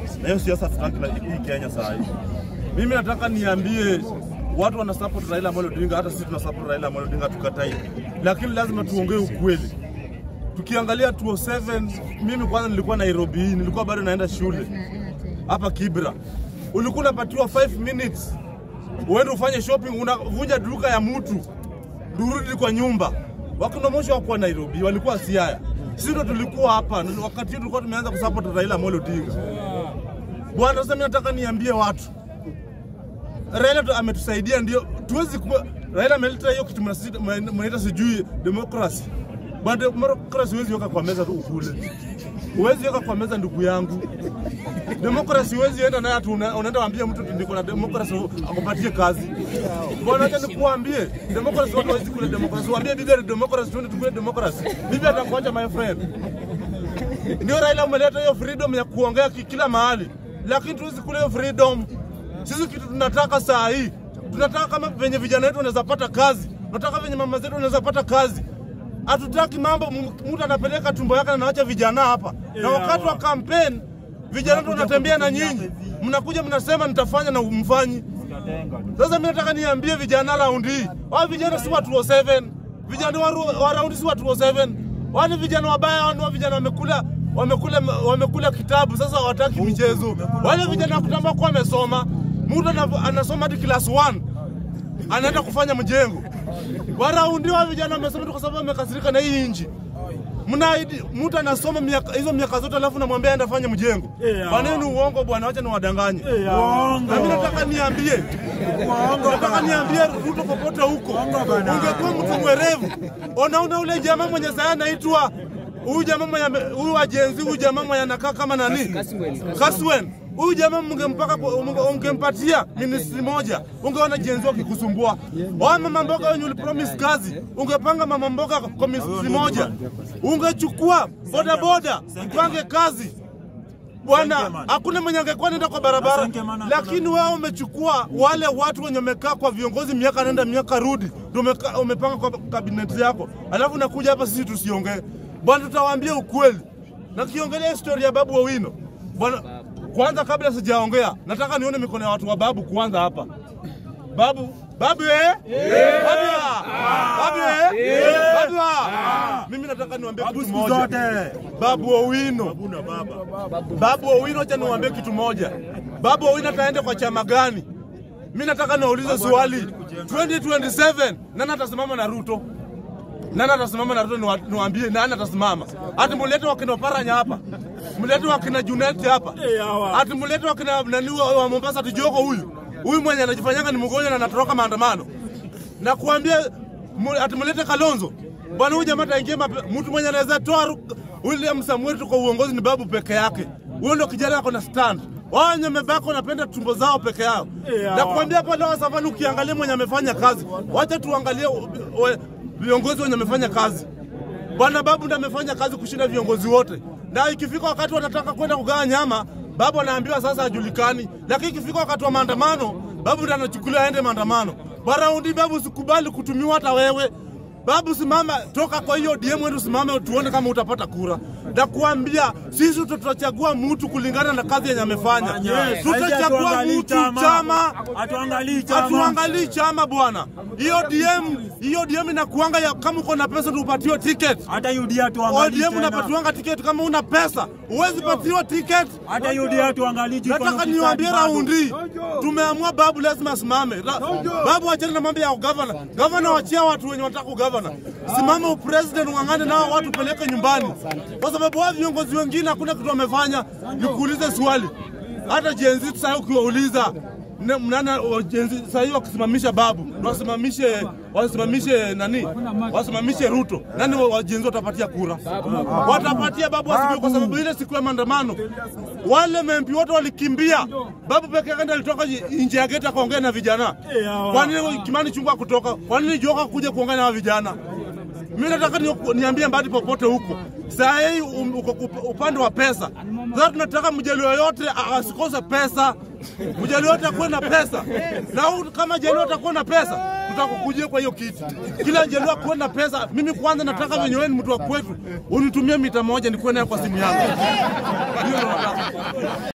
na hiyo siasa tutaki na hii Kenya saa hii. Mimi nataka niambie watu wana support Raila Amolo Odinga, hata sisi tuna support Raila Amolo Odinga, tukatai, lakini lazima tuongee ukweli. Tukiangalia 207 mimi kwanza nilikuwa Nairobi, nilikuwa bado naenda shule hapa Kibra, ulikuwa unapatiwa 5 minutes uende ufanye shopping, unavunja duka ya mtu durudi kwa nyumba. Wakina Moshi wakuwa Nairobi, walikuwa Siaya, sisi ndo tulikuwa hapa na wakati hiyo tulikuwa tumeanza kusupport Raila Amolo Odinga. Bwana, sasa mimi nataka niambie watu, Raila tu- ametusaidia, ndio tuwezi kuwa Raila ameleta hiyo kitu mnasita- mna- mnaita sijui demokrasi. Bwana, demokrasi huwezi weka kwa meza tu ukule, huwezi weka kwa meza ndugu yangu. Demokrasi huwezi enda naye atu una- unaenda waambia mtu ati niko na demokrasi akupatie kazi. Bwana, acha nikuambie, demokrasi watu hawezi kula demokrasi. Waambie bibi demokrasi, tuende tukule demokrasi. Bibi atakuacha my friend. Ndio Raila umeleta hiyo freedom ya kuongea ki- kila mahali, lakini tuwezi kula hiyo freedom. Sisi kitu tunataka saa hii, tunataka kama venye vijana wetu wanaweza pata kazi, tunataka venye mama zetu wanaweza pata kazi. Hatutaki mambo m- mtu anapeleka tumbo yake na anaacha vijana hapa, na wakati wa campaign vijana wetu wanatembea na nyinyi, mnakuja mnasema nitafanya na umfanyi. Sasa mimi nataka niambie vijana raundi hii, wao vijana si watu wa 7 vijana wa, ru- wa raundi si watu wa 7 wale vijana wabaya, wale vijana wamekula wamekula wamekula kitabu, sasa hawataki michezo. Wale vijana wa kitambo kwa wamesoma, mtu ana- anasoma hadi class 1 anaenda kufanya mjengo. Waraundi wa vijana wamesoma tu kwa sababu wamekasirika na hii nchi. Mnaahidi mtu anasoma miaka hizo miaka zote alafu namwambia aende afanye mjengo. Eh, Kwa nini ni uongo bwana? Wacha niwadanganye. Uongo. Na mimi nataka niambie, nataka niambie Ruto popote huko, ungekuwa mtu mwerevu. Unaona ule jamaa mwenye saa anaitwa huyu jamaa mwenye ame- huyu ajenzi huyu jamaa mwenye anakaa kama nani Kaswen. Huyu jamaa mngempaka munge- ungempatia ministry moja, ungeona jenzi wakikusumbua. Wa mama mboga wenye ulipromise kazi, ungepanga mama mboga kwa ministry moja, ungechukua boda boda mpange kazi Bwana, hakuna mwenye angekuwa nenda kwa barabara, Asante mana- lakini wewe umechukua wale watu wenye wamekaa kwa viongozi miaka nenda miaka rudi, ndio umeka- umepanga kwa kabineti yako, alafu nakuja hapa sisi tusiongee. Bwana, tutawaambia ukweli na kiongelea historia ya Babu Owino. Bwana, kwanza kabla sijaongea, nataka nione mikono ya watu wa Babu kwanza hapa. Babu, babu eh? Babu ah! Babu eh? Babu ah! Mimi nataka niwaambie kitu Siku moja. zote. Babu Owino. Babu Owino, acha niwaambie kitu moja. Babu Owino ataenda kwa chama gani? Mimi nataka niwaulize swali. 2027 nani atasimama na Ruto? Nani atasimama na Ruto? Niwa- Niwaambie nani atasimama? Ati mulete wakina Oparanya hapa, mulete wakina Junet hapa, ati mulete wakina nani wa wa Mombasa, ati Jogo huyu huyu mwenye anajifanyanga ni mgonjwa na anatoroka maandamano na kuambia mu- ati mulete Kalonzo bwana, huyu jamaa ataingia mape- mtu mwenye anaweza toa Ru- William Samuel tu kwa uongozi ni babu peke yake. Huyo ndo kijana ako na stand. Wao wenye wamebaki wanapenda tumbo zao peke yao. Yeah. Na kuambia hapa leo safari, ukiangalia mwenye amefanya kazi, wacha tuangalie we- viongozi wenye wamefanya kazi. Bwana Babu ndo amefanya kazi kushinda viongozi wote, na ikifika wakati wanataka kwenda kugawa nyama, Babu anaambiwa sasa hajulikani, lakini ikifika wakati wa maandamano, Babu ndo anachukuliwa aende maandamano. Baraundi Babu, usikubali kutumiwa hata wewe. Babu, simama, toka kwa hiyo DM wetu, simame tuone kama utapata kura. Na kuambia sisi tutachagua mtu kulingana na kazi yenye amefanya. Yes. Tutachagua Hatuangalii mtu chama Hatuangalii chama. hatuangalii chama bwana. Hiyo DM hiyo DM inakuanga ya kama uko na pesa tupatiwe ticket. Hata UDA tuangalii ODM tena. unapatiwanga tiketi kama una pesa, huwezi patiwa tiketi. Hata UDA tuangalii jiko Nataka na niwaambie ufisadi bado. raundi, tumeamua Babu lazima asimame. Ra- Babu achana na mambo ya ugavana. Gavana wachia watu wenye wanataka ugavana, simama upresident, ung'ang'ane nao watu peleke nyumbani, kwa sababu wao viongozi wengine hakuna kitu wamefanya. Nikuulize swali, hata jenzi sasa ukiwauliza ne- mnana wa jenzi sasa hivi wakisimamisha Babu wasimamishe wasimamishe nani, wasimamishe Ruto, nani wa- wa jenzi watapatia kura? Watapatia Babu asibiwe, kwa sababu ile siku ya maandamano wale mempi wote walikimbia. Babu peke yake ndiye alitoka nje ya geti akaongea na vijana. Kwa nini Kimani Chungwa kutoka? Kwa nini Joka kuja kuongea na hawa vijana? Mimi nataka ni, niambie mbali popote huko. Saa hii um, uko kup- upande wa pesa. Sasa tunataka mjaluo yote a- asikose pesa. Mjaluo yote akuwe na pesa. Na huyu kama jaluo atakuwa na pesa, tutakukujia kwa hiyo kiti. Kila jaluo akuwe na pesa. Mimi kwanza nataka venye wewe ni mtu wa kwetu, unitumie mita moja nikuwe nayo kwa simu yangu. Hiyo ndo nataka.